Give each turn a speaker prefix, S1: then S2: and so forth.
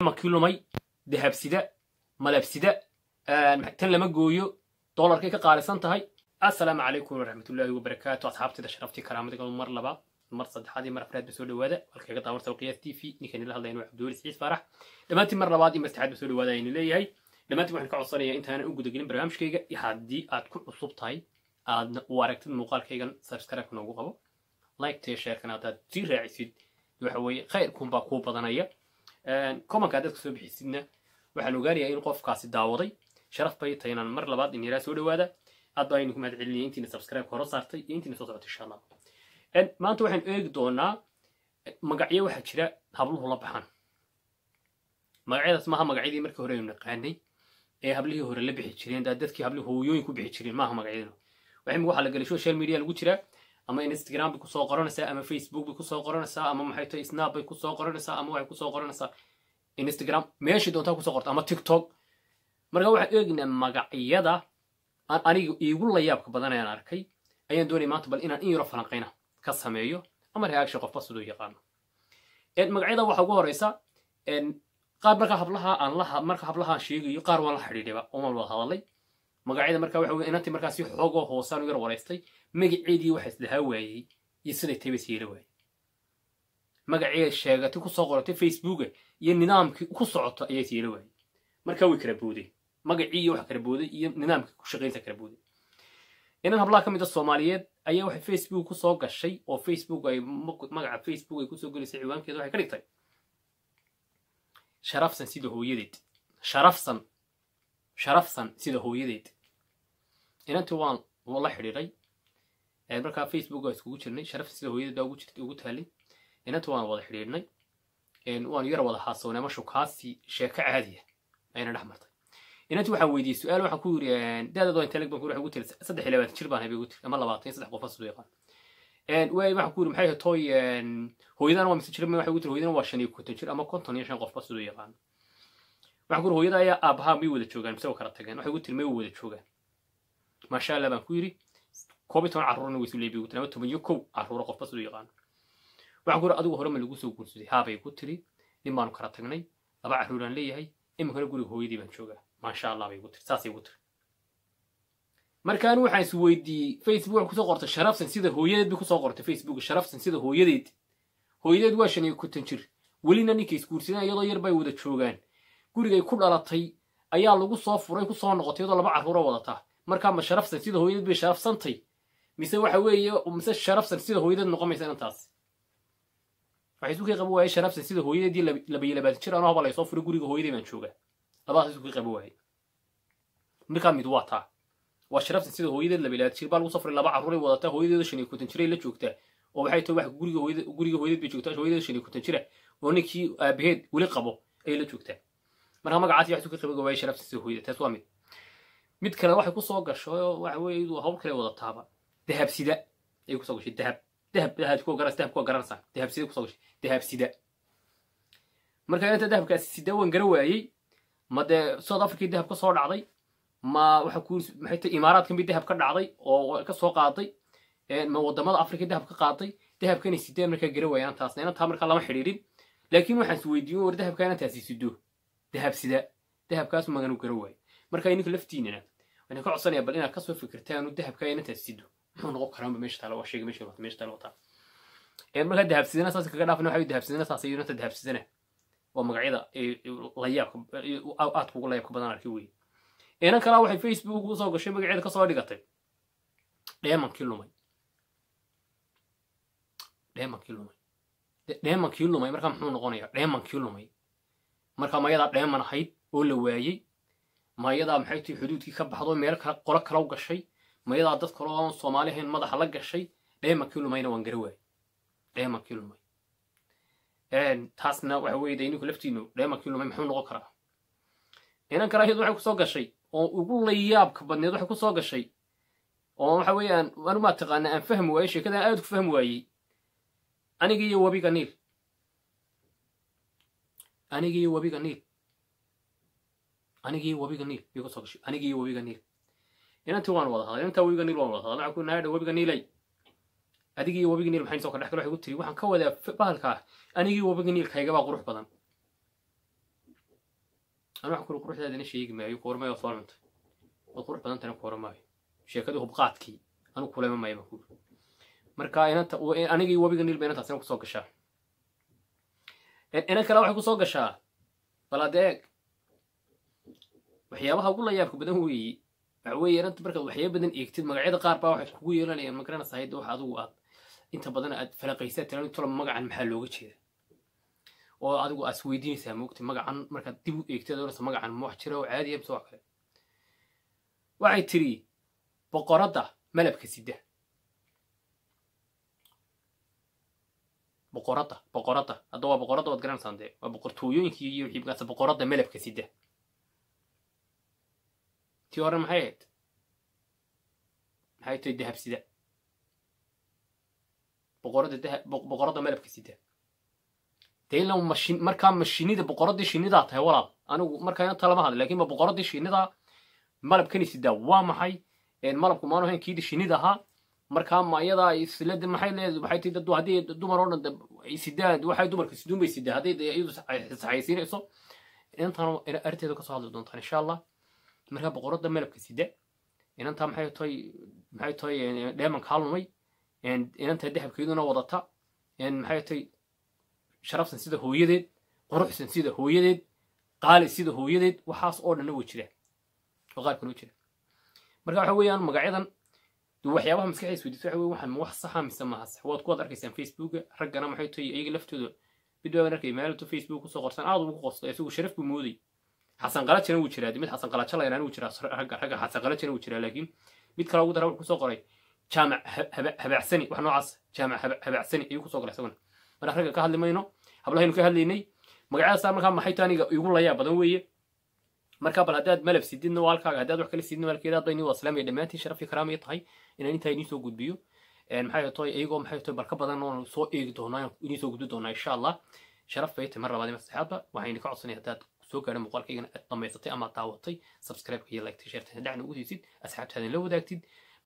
S1: makii lumay dahabsida malabsida tan lama gooyo doolarkay ka qaalisan tahay assalaamu calaykum waraxmatullaahi wabarakaatu asxaabtida sharaftii karaamadiga mar labaad mar saddexaad iyo mar afraad ba soo dhawaada walkaga daawarta qiyaas t v ninkan ila hadlayna waa cabdiweli siciid faarax dhammaantiin mar labaad iyo mar saddexaad ba soo dhawaada aynu leeyahay dhammaantiin waxaan ka codsanayaa intaanan u gudagelin barnaamijkayga iyo haddii aad ku cusub tahay aadna u aragtid muuqaalkaygan subscribe noogu qabo like-tee sheerkan haddaad sii raacisid waxa weeye khayrkunbaa kuu badanaya commonka haddaad kasoo bixisidna waxaan ogaanayaa in qofkaasi daawaday sharaf bay tahay inaan mar labaad in yaraa soo dhawaada aad baa aynu ku mahad celinaya intiina subscribe hore saartay iyo intiina soo socotay insha allah maanta waxaan eegi doonaa magacyo waxaa jira habluhu la baxaan magacyadaas maaha magacyadii markii hore aynu naqaanay ee hablihii hore la bixi jireen dadkii hablihii hooyooyin ku bixi jireen maaha magacyadana waxay waxaa la gelay social media lagu jiraa ama instagram bay kusoo qoranaysaa ama facebook bay kusoo qoranaysaa ama maxay tahay snap bay kusoo qoranaysaa ama waxay kusoo qoranaysaa instagram meeshii doontaa kusoo qorta ama tiktok marka waxaan eegaynaa magacyada aan aniga iigu layaabka badan ayaan arkay ayaan doonaya maanta bal inaan in yaro falanqayna ka sameeyo ama reaction qofba siduu yaqaano magacyada waxaa ugu horeysa qaar marka hablaha aan la marka hablaha aan sheegayo qaar waan la xidhiidhiba oomaan wada hadalay magacyada marka waxa weye inantii markaa si xoogoo hoosaan u yar waraystay magaceedii waxa isdahaa waayey iyo siday taybay siila waayey magaceeda sheegatay kusoo qoratay facebooka iyo nidaamkii ku socoto ayay siila waayey markaa way kala boodeen magacii iyo waxa kala booday iyo nidaamkii ku shaqaynta kala booday inan hablaha ka mid a soomaaliyeed ayaa waxay facebook kusoo gashay oo facebook ay magaca facebook ay kusoo gelisay ciwaankeeda waxay ka dhigtay sharafsan sida hooyadeed sharafsan sharafsan sida hooyadeed inantii waan la xidhiiray markaa facebook waa iskugu jirnay sharafsan sida hooyadeed baa ugu jirtay ugu taalay inantii waan wada xidhiidhnay waanu yar wada haasownay ama shukaasi sheeko caadiya ayna dhex martay inantii waxaan weydiiyey su-aal waxaan ku yiri daadad waa inteleg baan ku ugu tiri saddex iyo labaatan jir baan habay ugu tiri ama labaatan iyo saddex qofa siduu yaqaan waay waxaan ku yiri maxay tooy hooyadana waa mise jir waxay ugu tiri hooyadana waa shan iyo konton jir ama konton iyo shan qofba siduu yaqaan waxaan ku yiri hooyada ayaa aabahaa may wada joogaan mise waa kala tageen waxay ugu tiri may wada joogaan maasha allah baan ku yiri koob iyo toban carruurna way isu leebi ugu tiri ama toban iyo kow carruura qofba siduu yaqaan waxaan ku yiri adigu hore ma lagu soo guursaday haabay ku tiri nin baanu kala tagnay laba carruuraan leeyahay iminkana guriga hooyadii baan joogaa maasha allah bay igu tiri saasay igu tiri markaan waxaan is weydiiyey facebook waxay kusoo qortay sharafsan sida hooyadeed bay kusoo qortay facebook sharafsan sida hooyadeed hooyadeed waa shan iyo konton jir welina ninkay isguursadeen iyadoo yar bay wada joogaan gurigay ku dhalatay ayaa lagu soo furay kusoo noqotay iyadoo laba carruura wadataa markaa ma sharafsan sida hooyadeed bay sharafsantay mise waxa weeye mise sharafsan sida hooyadeed noqomaysa inantaas waxay isukii qaba waayey sharafsan sida hooyadeedii laba iyo labaatan jir anoo haba laysoo furay guriga hooyadey baan joogaa labadaas isukii qaba waayey markaa mid waa taa waa sharaftan sida hooyadeed laba ilaad jir baa lagu safray laba carruuray wadataa hooyadeeda shan iyo konton jiray la joogtaa oo waxay tahay wax guriga hooyada guriga hooyadeed bay joogtaa hooyadeeda shan iyo konton jira oo ninkii aabaheed weli qabo ayay la joogtaa marka magacaasi wax ka qabiga waayay sharaftan sida hooyada taas waa mid mid kale waxay kusoo gasho waxa weeye iyadu hawl kale wadataaba dahabsida ayay kusoo gashay dahab dahab dahab ku garas dahab ku garanaysaa dahabsida kusoo gashay dahabsida marka inta dahabkaasi sida waan gara waayey ma dee south africa dahab ka soo dhacday ma waxa ku maxay tahay imaaraadkan bay dahab ka dhacday oo ka soo qaaday ma wadamada africa dahab ka qaaday dahabka inay sideen markaa gara waayaan taasna inantaa markaa lama xidhiidhin laakiin waxaan is weydiiyo war dahabka inantaasi sido dahab sida dahabkaas maganu gara waayo marka ininka laftiinana waxaan ka codsanaya bal inaad kasoo fikirtaan dahabka inantaasi sido muxuu noqon karaanba meesha taala waa sheega meesha meesha taala wataa markaa dahabsidana saas kaga dhaafana waxa dahabsidana saas iyo inanta dahabsidana waa magacyada layaabka aadka ugu layaabka badan arkay weye inan kalaa waxay facebook usoo gashay magaceeda kasoo dhigatay dheemankii lumay dheemankii lumay dheemankii lumay markaa muxuu noqonaya dheemankii lumay markaa mayadaa dheeman ahayd oo la waayey mayadaa maxay tahay xuduudkii ka baxdo meel kale qolo kala gashay mayadaa dad kale oon soomaali ahayn madaxa la gashay dheemankii lumayna waan gara waayey dheemankii lumay taasna waxa weeye de ininku laftiinu dheemankii lumay muxuu noqon karaa inan kale ayadu waxay kusoo gashay oo ugu layaabka badneed waxay kusoo gashay oo waxa weeyaan anu maa taqaana aan fahmi waayey sheekadan aad ku fahmi waayey aniga iyo webiga niil aniga iyo webiga niil aniga iyo webiga niil bay kusoo gashay aniga iyo webiga niil inantii waan wada hadlay inantaa webiga niil waan wada hadlay waxaan ku naadha webiga niilay adiga iyo webiga niil maxay soo ka dhex galo waxay ku tiri waxaan ka wadaa bahalkaa anigii webiga niilkaygabaa qurux badan anu waxaan kuri quruxdaadina sheegi maayo kuwarmayo soo cuntay waad qurux badantana kuwara maayo sheekadii hubqaadkii anu kulema maayo baan kuuri marka inanta anigii wabiga niilba inantaasina kusoo gashaa inan kale waxay kusoo gashaa bal adeeg waxyaabaha ugu la yaabka badan weeye waxa weeye inanta markaad waxyaaba badan eegtid magacyada qaar baa waxay kugu yeelanayaan magaranaysa hayda wax adigu aad inta badan aad falaqaysaa tiran tolo magacan maxaa looga jeeda oo adigu aad isweydiinaysaa moogta magacan markaad dib u eegtid oonaysa magacan ma wax jira oo caadiya mise wax kale waxay tiri boqoradda malabka sida boqoradda boqoradda hadda waa boqoradda waad garanaysaan dee waa boqortooyooyinkii iyo wixii markaas boqoradda malabka sida tii hore maxay ahayd maxay tahay dahab sida boqoradda dahab boqoradda malabka sida dee ila mashin markaa mashinida boqoraddii shinidaa tahay walaal anigu markaa inta lama hadla lakin ba boqoraddii shinidaa malabkani sidaa waa maxay malabku maanu ahayn kiidi shinida ahaa markaa ma iyadaa islada maxay leedahay waxay tii dad haddii dumar oo dhan ay sidaan waxay dumarka siduun bay sidaa hadday iyadu saxaysiinayso inantan arrinteedu kasoo hadli doontaan insha allah markaa boqoradda malabka sida inantaa maxay tahay maxay tahay dheemanka halmay inantaa dahabkeeduna wadata maxay tahay sharafsan sida hooyadeed quruxsan sida hooyadeed qaali sida hooyadeed waxaas oo dhanna way jiraan oo qaar kaloo jira marka waxa weeyaan magacyadan waxyaabaha maskaxda isweydiisa waxa weye waxaan wax saxa mise maha sax waad kuwaad arkaysaan facebooka raggana maxay tahay iyaga laftooda mid baaban arkay maalintu facebook kusoo qorsan aad ugu qosto isagu sharaf buu mooday xasan qalajana wuu jiraa mid xasan qalajo la yaraana wuu jiraa ragga ragga xasan qalajana wuu jiraa laakiin mid kale ugu dara wuxuu kusoo qoray jaamac habaacsani wax noocaas jaamac habaacsani ayuu kusoo qoray isaguna marka ragga ka hadli mayno hablahaynu ka hadlaynay magacyadaasa markaa maxay tahay aniga igu layaa badan weeye marka bal haddaad malab sididna waa halkaaga haddaad wax kale sididna walkeeda hadda inii waa islaamiya dhammaantiin sharaf iyo karaamaya tahay inaan intaa inii soo gudbiyo maxay tahay iyagoo maxay tahay barka badan oon soo eegi doonaa inii soo gudbi doonaa insha allah sharaf bay tahay mar labaad ima saxaadba waxayna ka codsanaya haddaad soo gaadhan muuqaalkaygana aad dhammaysatay ama daawatay subscribe-ka iyo like-ta sheerta dhacna ugu siisid asxaabtaadin la wadaagtid